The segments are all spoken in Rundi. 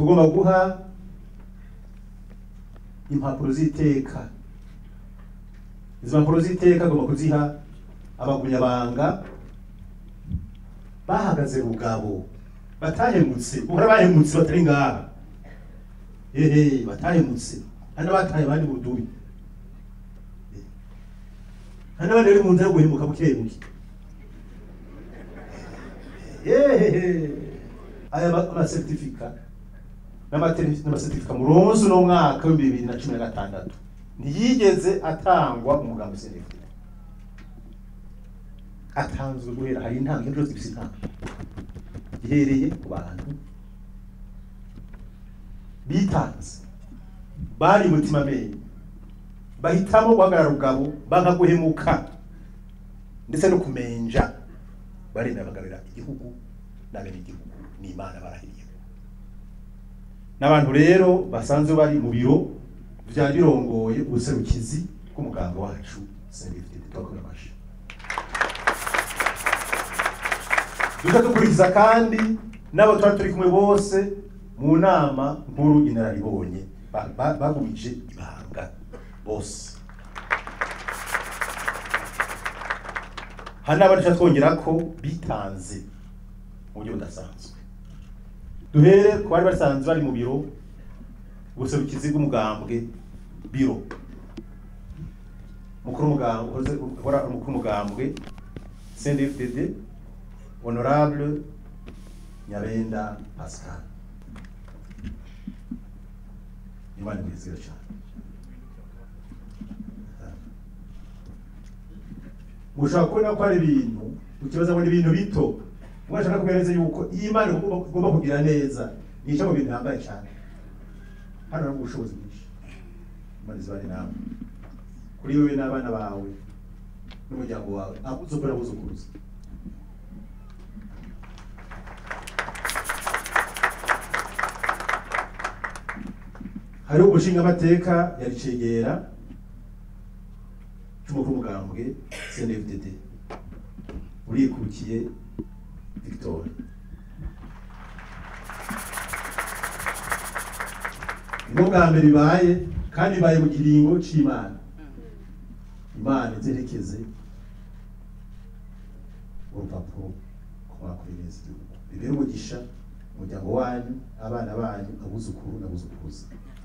tugomba guha impapuro z'iteka izi mpapuro z'iteka agomba kuziha abagumyabanga bahagaze rugabo batahemutse uhora bahemutse batari ngaha ehe batahemutse hano bataye abandi budubi hano abandi bari mu nzira yo guhemuka buke buke ehehe aya ma- amasertifika n'amateri- n'amasertifika muronse uno mwaka w'ibihumbi bibiri na cumi na gatandatu ntiyigeze atangwa umugambi senefu atanzwe guhera hari intanga iyo zose zifite intanga gihereye ku bantu bitanze bari mutima menye bahitamo guhagarara rugabo banga guhemuka ndetse no kumenja baremera bagarurira igihugu n'abene igihugu n'imana barahiriye n'abantu rero basanzwe bari mu biro byari birongoye ubuserukizi bw'umuganga wacu Saint-Victor twakomeye amashyi duca dukurikiza kandi n'abo twari turi kumwe bose mu nama nkuru inararibonye ba- ba- bagumije ibanga bose hari n'abandi duca twongera ko bitanze mu buryo budasanzwe duhere ku bari basanzwe bari mu biro ubuserukizi bw'umugambwe biro mukuru w'umugambwe uhoze uhora ari umukuru w'umugambwe CNDD-FDD honorable Nyabenda Pascal imana imwizera cyane ushobora kubona ko hari ibintu ukibaza ngo ni ibintu bito mwashaka kubereza yuko iyi Imana igomba igomba kugira neza nico mu bintu bihambaye cyane hano hari ubushobozi bwinshi imana izibane nawe kuri wowe n'abana bawe n'umuryango wawe abuzukuru abuzukuruza hariho umushingamateka yari cegera cy'umukuru w'umugambwe CNDD-FDD urikukiye Victor nibwo bwa mbere bibaye kandi bibaye mu kiringo c'imana imana izerekeze urupapuro ku mwakuri neza igihugu bibere umugisha umuryango wanyu abana banyu abuzukuru n'abuzukuruza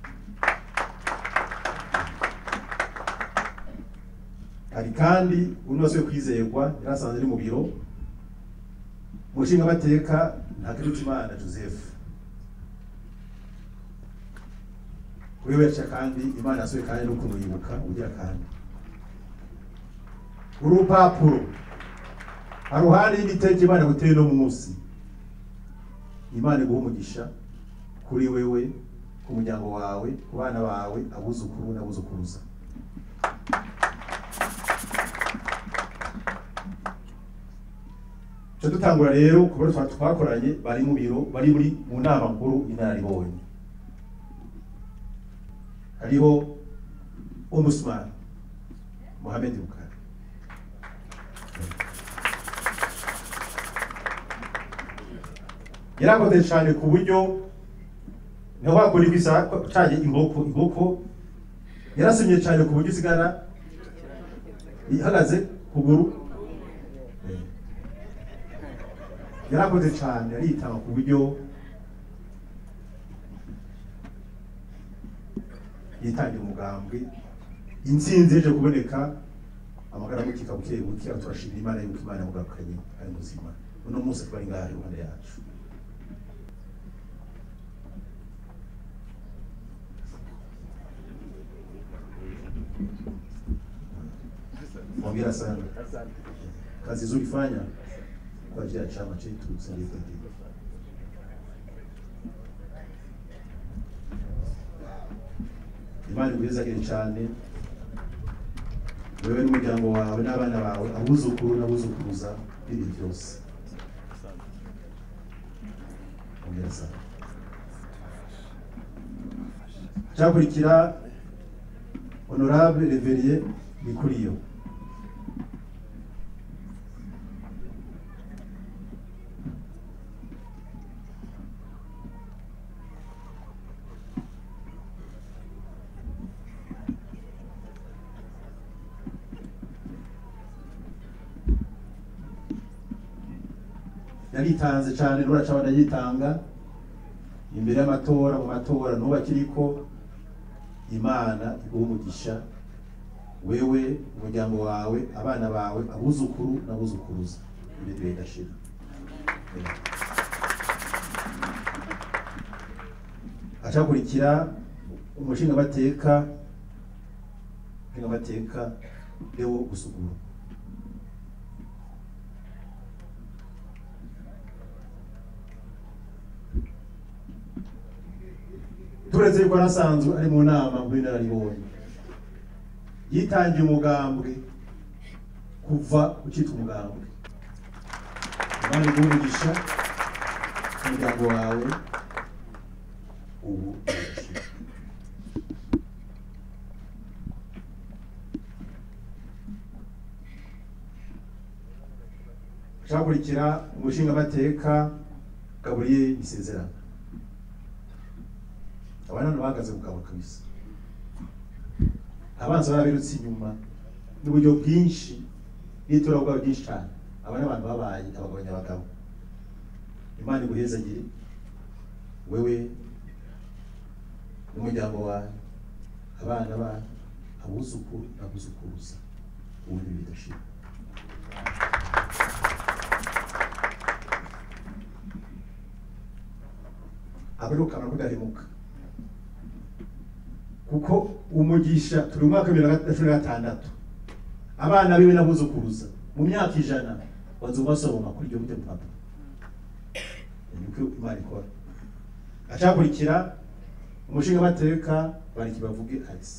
hari kandi unoze kwizerwa yarasanze ari mu biro umushingamateka ntakirutimana joseph kuri we yaca kandi imana yasohoye kandi no kumuyibuka ugira kandi urupapuro haruhande y'igitego imana guteye no munsi imana iguha umugisha kuri wewe ku muryango wawe ku bana bawe abuzukuru n'abuzukuruza Cyo dutangura rero ku biro twa- twakoranye bari mu biro bari muri mu nama nkuru inararibonye hariho umusman Mohamed Bukari yarakoze cyane ku buryo niho wakora ibisa canye inkoko inkoko yarasomye cyane ku buryo usigara ihagaze kuguru yarakoze cyane aritanga ku buryo yitangira umugambwe intsinzi ije kuboneka amagara mukika buke buke aho turashimira imana yuko imana yamugarukanye ari muzima uno munsi twari ngaha iruhande yacu Hongera sana. Kazi nzuri fanya kwa ajili ya chama chetu CNDD-FDD. Imana igwizagire cyane wewe n'umuryango wawe n'abana bawe abuzukuru n'abuzukuruza bibi byose ongera sana cyakurikira honorable reveriye Nikuriyo yaritanze cyane n'uraca barayitanga imbere y'amatora mu matora n'ubu akiriko imana iguha umugisha wewe umuryango wawe abana bawe abuzukuru n'abuzukuruza ibintu bidashira acakurikira umushingamateka umushingamateka Leo Gusuguru turetse yuko arasanzwe ari mu nama mu binararibonye yitangiye umugambwe kuva ukitwa umugambwe imana iguha umugisha umuryango wawe ubu urashira. acakurikira umushingamateka Gabriel Isezerano aba none bahagaze ku kabo kabisa abanza barabirutse inyuma n'uburyo bwinshi n'itora bwabo byinshi cyane aba ni abantu babaye abagabo nyabagabo imana iguhezagire wewe n'umuryango wawe abana banyu abuzukuru n'abuzukuruza ubundi bidashira abarukamara kudahemuka kuko umugisha turi mu mwaka wa bibiri na cumi na gatandatu abana biwe n'abuzukuruza mu myaka ijana bazoba basoma kuri iryo mute papa niko imana ikora acakurikira umushingamateka bariki bavuge alisi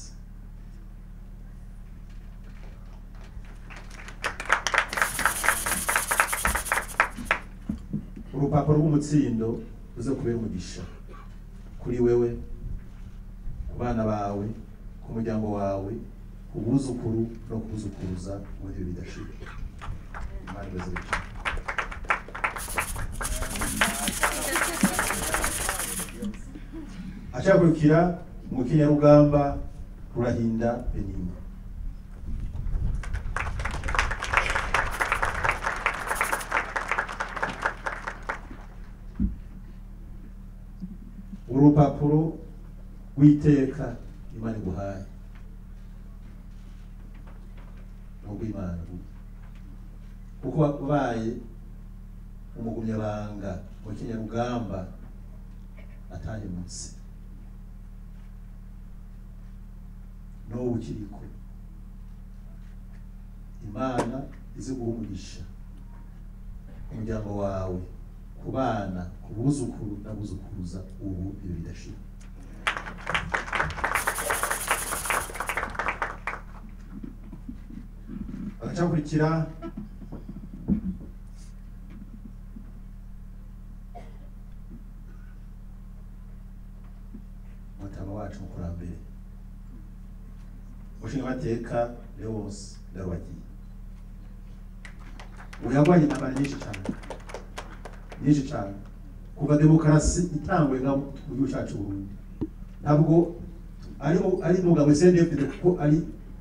urupapuro rw'umutsindo ruze kubera umugisha kuri wewe ku bana bawe ku muryango wawe ku buzukuru no kubuzukuruza ubundi bidashira imana ibaze bityo acakurikira mu kinyarugamba rurahinda benimba urupapuro rw'iteka imana iguhaye ni urw'imana kuko wabaye umugumyabanga mu kinyarugamba atahemutse n'ubu ukiriko imana izi guha umugisha umuryango wawe ku bana ku buzukuru n'abuzukuruza ubu ibyo bidashira bagacakurikira umutama wacu mukurambere umushingamateka leonce ndarubagiye ubu yarwanye intambara nyinshi cyane nyinshi cyane kuva demokarasi itangwe nka mu gihugu cyacu Burundi ntabwo ari mu- ari umugabo CNDF kuko ari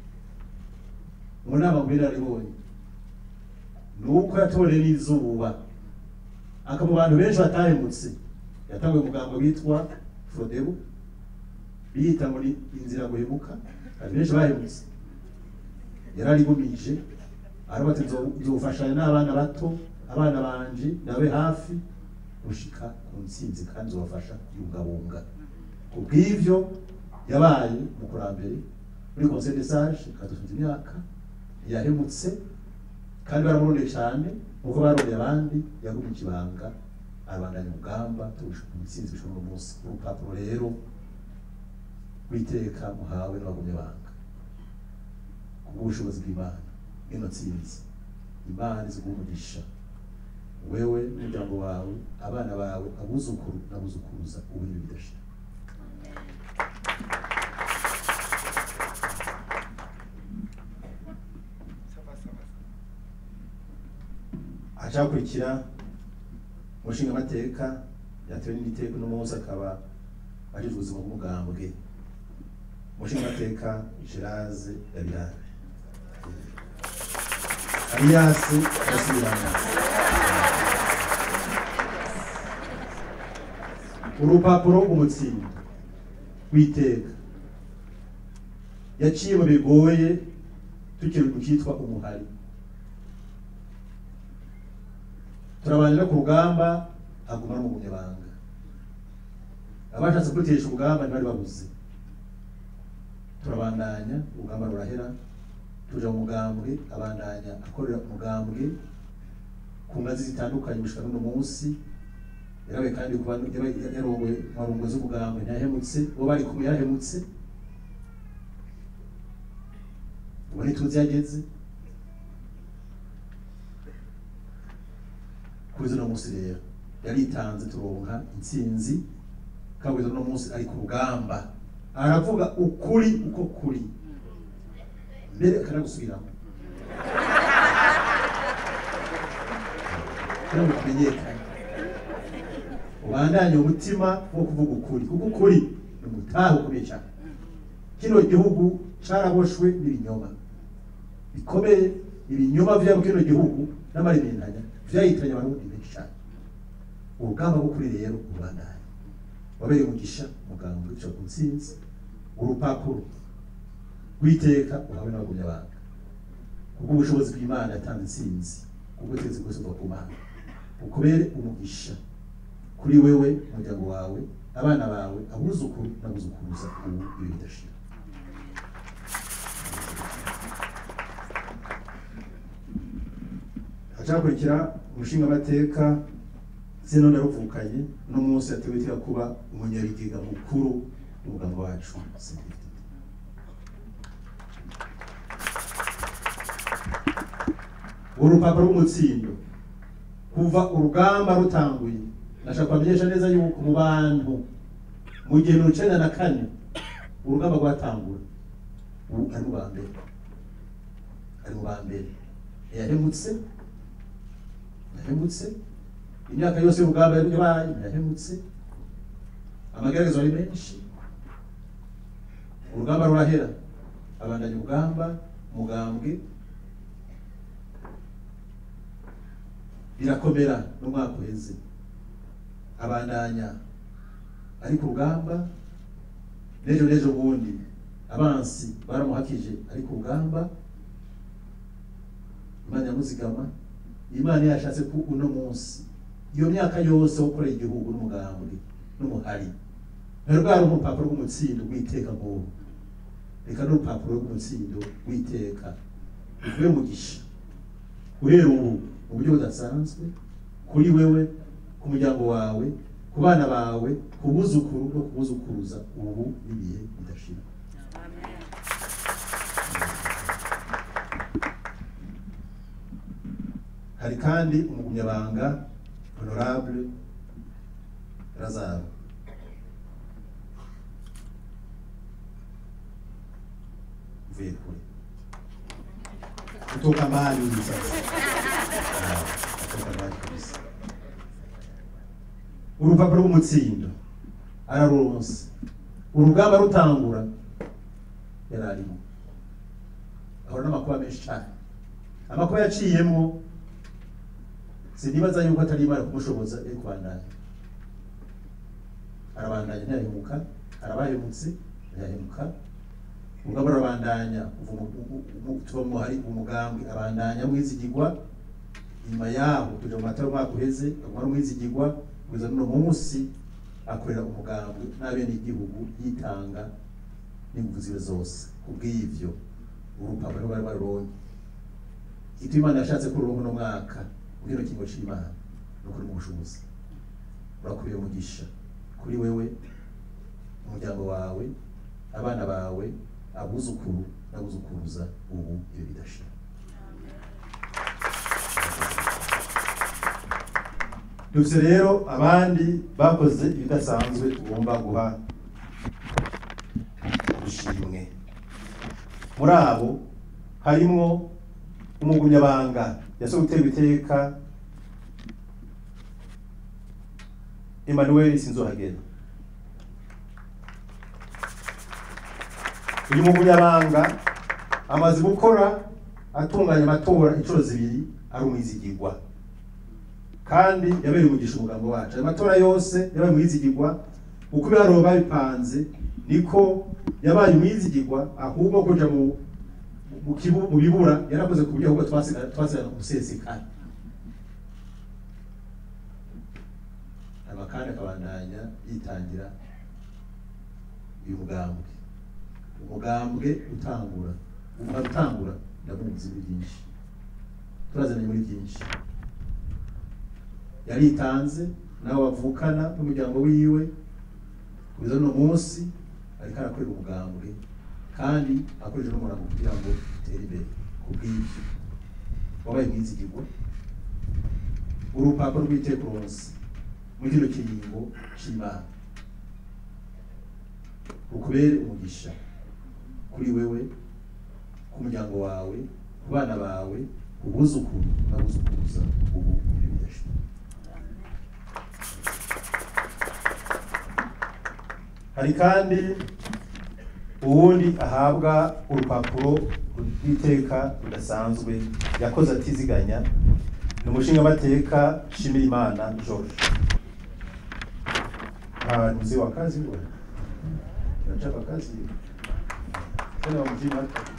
mu nama mu binararibonye ni uko yatoreye n'izuba aka mu bantu benshi batahemutse yatanguye umugambo witwa Frodebu biyita muri inzira guhemuka hari benshi bahemutse yararigumije aravuga ati "Nzo- nzofashanya n'abana bato abana banje nabe hafi gushika ku ntsinzi kandi nzobafasha kuyungabunga ku bw'ivyo yabaye umukurambere muri conseil de sage kadusunze imyaka yahemutse kandi baramurondeye cyane nkuko barondeye abandi yagumye ikibanga abandanya urugamba tugushika ku ntsinzi bishobora uno munsi urupapuro rero rw'iteka muhawe n'abagumye banga kubw'ubushobozi bw'imana ino ntsinzi imana iziguha umugisha wewe n'umuryango wawe abana bawe abuzukuru n'abuzukuruza ubundi bidashira acakurikira umushingamateka yatewe n'igiteko uno munsi akaba ajejwe ubuzima bw'umugambwe umushingamateka Geraze Dabirane Alias Gasubirana urupapuro rw'umutsindo w'iteka yaciye mu bigoye tukiri mu cyitwa umuhari turabanira ku rugamba aguma no mu bunyabanga abashatse kurutesha urugamba ntibari babuze turabandanya urugamba rurahera tuja mu mugambwe abandanya akorera umugambwe ku ngazi zitandukanye gushika n'uno munsi yarawe kandi kuba yaba yarongoye marungo z'umugambwe ntiyahemutse uwo bari kumwe yarahemutse ubu ntituzi yageze kuri uno munsi rero yaritanze turonka intsinzi kabuze uno munsi ari ku rugamba aravuga ukuri uko kuri mbere akanagusubiramo kugira ngo kumenyekane ubandanye umutima wo kuvuga ukuri kuko ukuri ni umutahe ukomeye cyane kino gihugu caraboshwe n'ibinyoma bikomeye ibinyoma vyabo kino gihugu n'amaremendanya vyahitanye abarundi benshi cyane urugamba rwo kuri rero ubandanye wabereye umugisha muganga wica ku ntsinzi urupapuro rw'iteka uhawe n'abagumyabanga kubwo ubushobozi bw'imana yatanze intsinzi kubwo ubutegetsi bwose buva ku mana ukubere umugisha kuri wewe umuryango wawe abana bawe abuzukuru n'abuzukuruza ubu ibi bidashira hacakurikira umushingamateka zino naruvukanye uno munsi yatewe iteka kuba umunyabigega mukuru umuganga wacu Senderi. urupapuro rw'umutsindo kuva urugamba rutanguye nashaka kubamenyesha neza yuko mu bantu mu gihe mirongo icenda na kane urugamba rwatangura ubu ari mu ba mbere ari mu ba mbere ntiyahemutse ntiyahemutse imyaka yose y'urugamba yabaye ntiyahemutse amagerageza ari menshi urugamba rurahera abandanya urugamba umugambwe birakomera n'umwaka uheze abandanya ari ku rugamba n'ejo n'ejo bundi abansi baramuhakije ari ku rugamba imana yamuzigama imana yashatse ko uno munsi iyo myaka yose wo gukorera igihugu n'umugambwe n'umuhari ntari rwari urupapuro rw'umutsindo rw'iteka nk'ubu reka n'urupapuro rw'umutsindo w'iteka ruvuye umugisha guhera ubu mu buryo budasanzwe kuri wewe ku muryango wawe ku bana bawe ku buzukuru no kubuzukuruza ubu n'ibihe bidashira hari kandi umugumyabanga honorable lazaro mvuye kure kutoka mbali hivi sasa Ah, kutoka mbali kabisa urupapuro rw'umutsindo araruronse urugamba rutangura yari arimo ahora n'amakuba menshi cyane amakuba yaciyemo sinibaza yuko atari imana kumushoboza yo kubandanya arabandanya ntiyahemuka arabahemutse ntiyahemuka urugamba rurabandanya kuva mu- mu- mu- tuba mu hari umugambwe abandanya mwizigirwa inyuma yaho tuja mu matara umwaka uheze aguma ari umwizigirwa kugeza n'uno munsi akorera umugambwe n'abenegihugu yitanga n'ingufu ziwe zose kubw'ivyo urupapuro bari baruronke icyo imana yashatse ko ururonka uno mwaka ubwira ikingo c'imana no kuri mu bushobozi urakubiye umugisha kuri wewe umuryango wawe abana bawe abuzukuru n'abuzukuruza ubu iyo bidashira dufite rero abandi bakoze ibidasanzwe tugomba guha ubushimwe muri abo harimwo umugumyabanga yasohoye guterwa iteka Emmanuel Sinzohagera uyu mugumyabanga amaze gukora atunganya amatora inshuro zibiri ari umwizigirwa kandi yabereye umugisha umugambo wacu ayo matora yose yabaye umwizigirwa uko ibiharuro babipanze niko yabaye umwizigirwa ahubwo kuja mu mu kibu- mu bibura yarakoze ku buryo ahubwo twasigara twasigara umusesekara hanyuma kandi akabandanya yitangira uyu mugambwe umugambwe utangura umugambwe utangura ndamuzi muri byinshi turazanye muri byinshi yaritanze nawe bavukana n'umuryango wiwe kugeza uno munsi ariko arakorera umugambwe kandi akoresha n'umurango kugira ngo utere imbere ku bw'ibyo wabaye mwizigirwa urupapuro rw'iteka uronse muri kino kiringo c'imana rukubere umugisha kuri wewe ku muryango wawe ku bana bawe ku buzukuru n'abuzukuruza ubu ibyo bidashira hari kandi uwundi ahabwa urupapuro rw'iteka rudasanzwe yakoze atiziganya ni umushingamateka Nshimirimana George Ah, ni mzee wa kazi huyo anachapa kazi hiyo tena wa mzima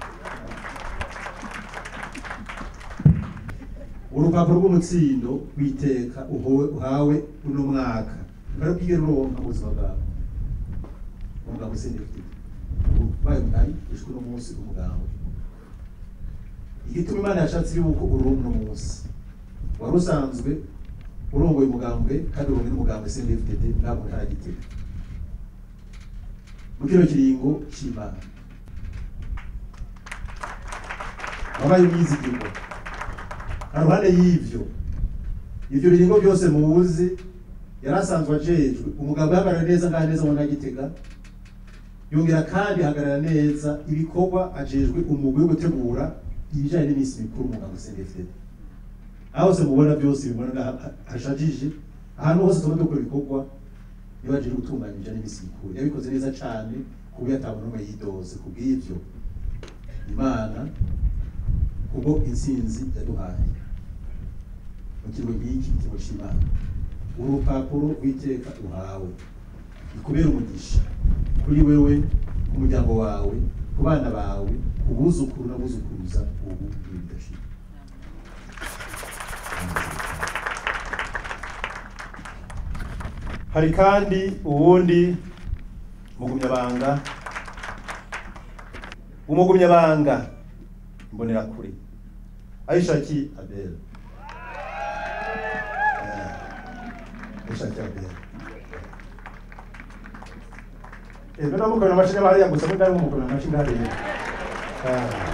urupapuro rw'umutsindo w'iteka uhowe- uhawe uno mwaka bari bwige ruronka mu buzima bwawe umugabo usendefite ubaye mugari ijwi uno munsi umugabo igituma imana yashatse yuko uronka uno munsi wari usanzwe urongoye umugambwe kandi urongoye n'umugambwe CNDD-FDD ntabwo ntaragitega mu kino kiringo c'imana wabaye umwizigirwa haruhande y'ivyo ivyo biringo byose muzi yari asanzwe ajejwe umugabo yahagarara neza ngaha neza mu Gitega yongera kandi ahagarara neza ibikorwa ajejwe umugwi wo gutegura ibijanye n'iminsi mikuru umugabo CNDD-FDD aho hose mubona byose bibona ngaha hashajije ahantu hose tuba dukora ibikorwa niba aje gutunganya ibijanye n'iminsi mikuru yabikoze neza cane ku buryo atabona n'umwe yidoze ku bw'ivyo imana kubwo intsinzi yaduhaye mu kigo nk'iki ikigo c'imana urupapuro rw'iteka uhawe ikubera umugisha kuri wewe ku muryango wawe ku bana bawe ku buzukuru n'abuzukuruza ubu ibi bidashira hari kandi uwundi mugumyabanga umugumyabanga mbonera kure ayishaki abel Eh, ayishaki abel ebe namukona amashini aba hariya gusa mudari mumukona amashini hariya Ah.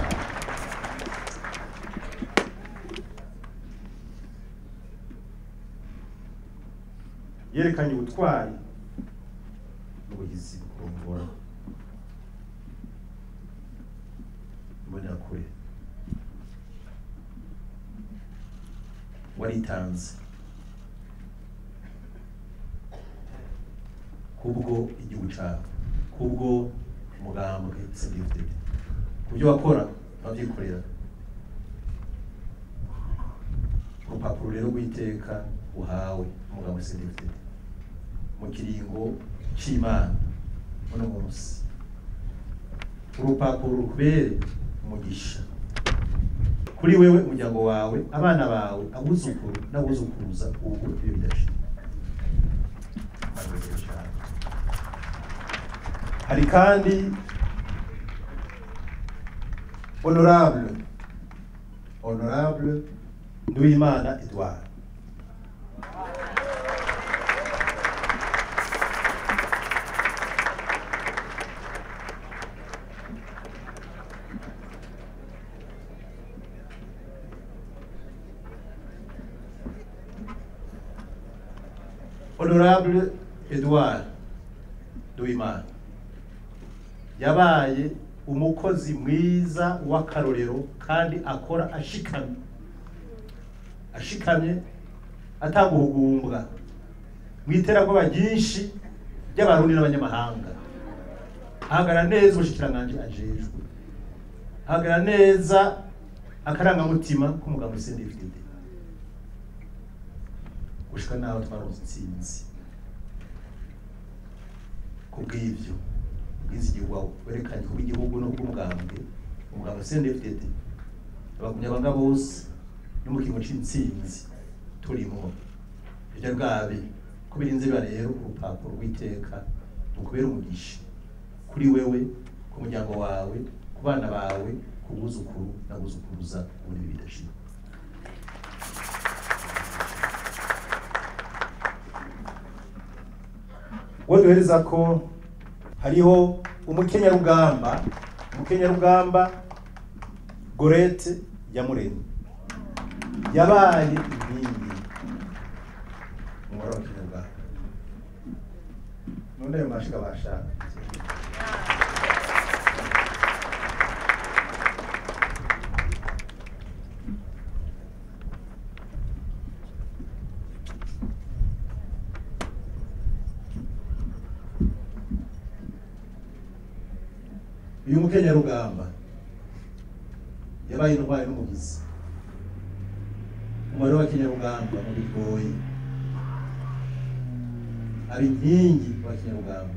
yerekanye ubutwari n'ubugizi kurongora mbonera kure waritanze kubwo igihugu cyawe kubwo umugambwe CNDD-FDD kubyo wakora ababyikorera urupapuro rero rw'iteka uhawe umugambwe CNDD-FDD mu kiringo c'imana uno munsi urupapuro rukubere umugisha kuri wewe umuryango wawe abana bawe abuzukuru n'abuzukuruza ubu iyo bidashira Murakoze cyane. hari kandi honorable honorable nduwimana edouard honorable edouard nduwimana yabaye umukozi mwiza w'akarorero kandi akora ashikamye ashikamye ataguhugumbwa mu iterabwoba ryinshi ry'abarundi n'abanyamahanga ahagarara neza ubushikiranganje ajejwe ahagarara neza akarangamutima k'umugabo CNDD-FDD gushika naho twaronse intsinzi kubw'ivyo ubwizigirwa werekanye kuba igihugu no kubw'umugambwe umugambwe CNDD-FDD abagumyabanga bose no mu kigo c'intsinzi turimo ibyo bwabe ko birinze biba rero urupapuro rw'iteka rukubera umugisha kuri wewe ku muryango wawe ku bana bawe ku buzukuru na buzukuruza ubundi bidashira uwo duhereza ko hariho umukenyarugamba umukenyarugamba gorete yamuremye yabaye inkingi umubare w'abakenyarugamba none ayo mashiga bashaka uyu mukenyarugamba yabaye intwari n'umugizi umubare w'abakenyarugamba mu bigoyi aba inkingi w'abakenyarugamba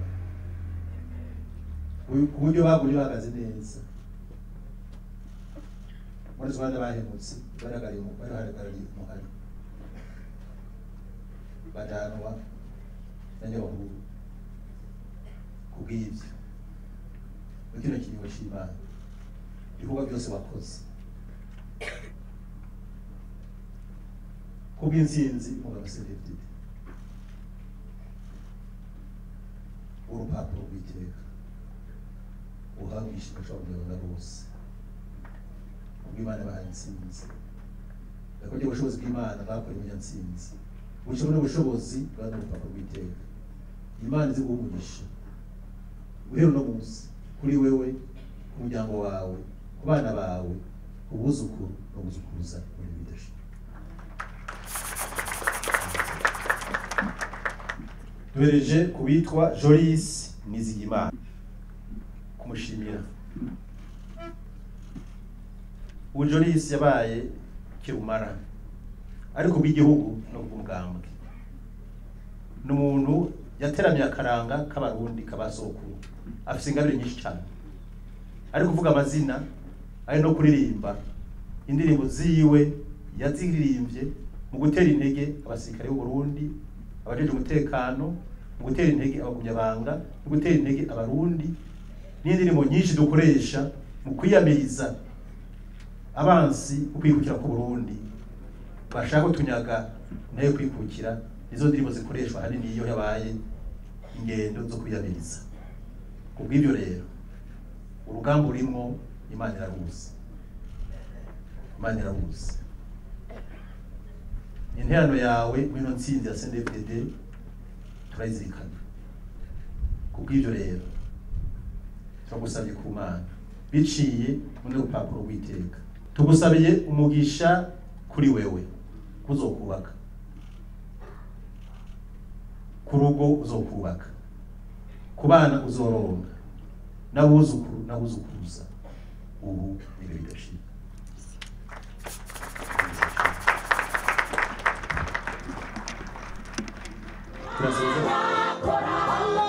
ku- ku buryo bagumye bahagaze neza muri zo bana bahemutse bahagarariye umu- bahagarariye umuhari bajanwa na nyabahuru kubw'ibyo muri kino kiringo c'imana ibikorwa byose wakoze kubw'intsinzi mugabo selevdid urupapuro rw'iteka uhabwa ishimwe c'abanyarwanda bose ubw'imana bahaye intsinzi yakoze ubushobozi bw'imana bwakoreye umunyantsinzi ubushobozi n'ubushobozi bwa n'urupapuro rw'iteka imana izi guha umugisha guhera uno munsi kuri wewe ku muryango wawe ku bana bawe ku buzukuru no buzukuruza muri bidashira duhereje ku bitwa Jolis Nizigimana kumushimira ubu Jolis yabaye kirumara ariko bw'igihugu no bw'umugambwe ni umuntu yateramiye akaranga k'abarundi k'abasokuru afite ingabire nyinshi cyane ari kuvuga amazina ari no kuririmba indirimbo ziwe yaziririmbye mu gutera intege abasirikare b'u Burundi abajeje umutekano mu gutera intege abagumyabanga mu gutera intege abarundi n'indirimbo nyinshi dukoresha mu kwiyamiriza abansi ukwikukira ku Burundi bashaka kutunyaga nayo kwikukira nizo ndirimbo zikoreshwa hanini iyo yabaye ingendo zo kwiyamiriza kubw'ibyo rero urugamba urimo imana iraruzi imana iraruzi interano yawe mwino ntsinzi ya CNDD-FDD turayizirikana kubw'ibyo rero turagusabye ku mana biciye muri rupapuro rw'iteka tugusabiye umugisha kuri wewe kuzokubaka ku rugo uzokubaka ku bana uzoronga n'abuzukuru n'abuzukuruza ubu nibe bidashira turasezera